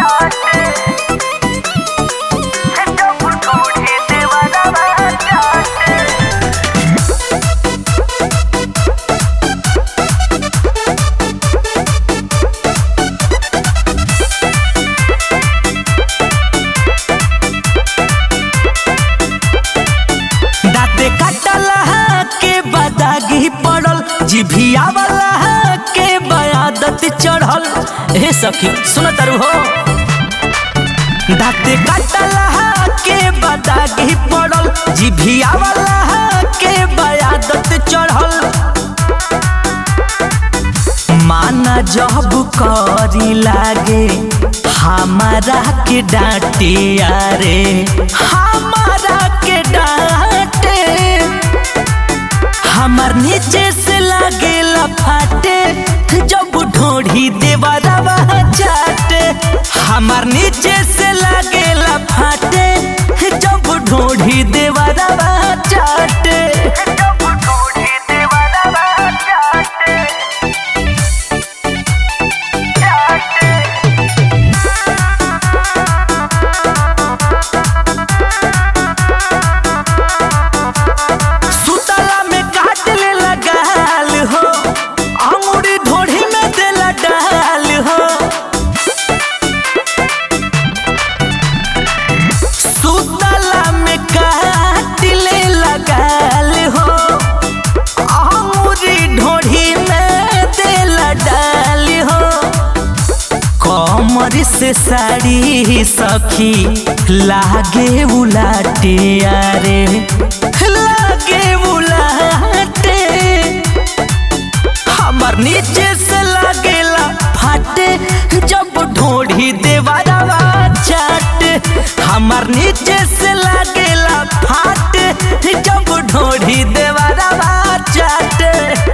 दाते कटला के बदागी पड़ल जिभिया वाला के बयादत चढ़ल हे सखी सुन तरु हो दाते कटला के बदागी पड़ल जिभिया वाला के बयादत चढ़ल माना जब करी लागे हमारा के डांटे अरे हमारा के डांटे हमार नीचे से लागेला फाटे जब ढोढ़ी देवरवा चाटे हमार नीचे से लागेला फाटे जब ढोढ़ी देवरवा चाटे सुतला में काट ले लगाल हो अंगूरी ढोढ़ी में देला डाल हो सुतला में काट ले लगाल हो अंगूरी ढोढ़ी में देला डाल हो कमर से साड़ी सखी लागे उलाटे अरे लागे उलाटे हमर नीचे से लागेला फाटे जब ढोढ़ी देवरवा चाटे हमर नीचे से लागेला फाटे जब ढोढ़ी देवरवा चाटे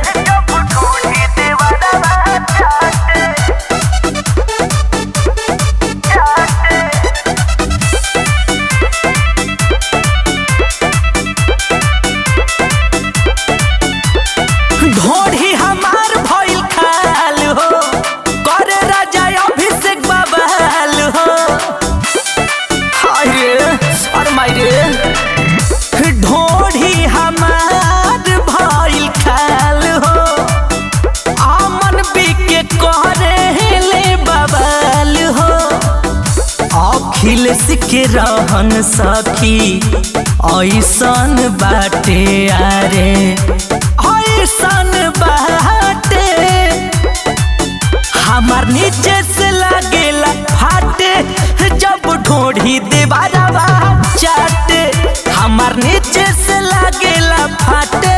ढोढ़ी हमार भइल खाल हो करे राजा अभिषेक बबाल हो हाय रे अरे माय रे ढोढ़ी हमार भइल खाल हो अमन बिके करे ले बबाल हो अखिलेश के रहन सखी ऐसन बाटे अरे ऐसन बाटे हमार नीचे से लागेला फाटे जब ढोढ़ी देवारवा चाटे हमार नीचे से लागेला फाटे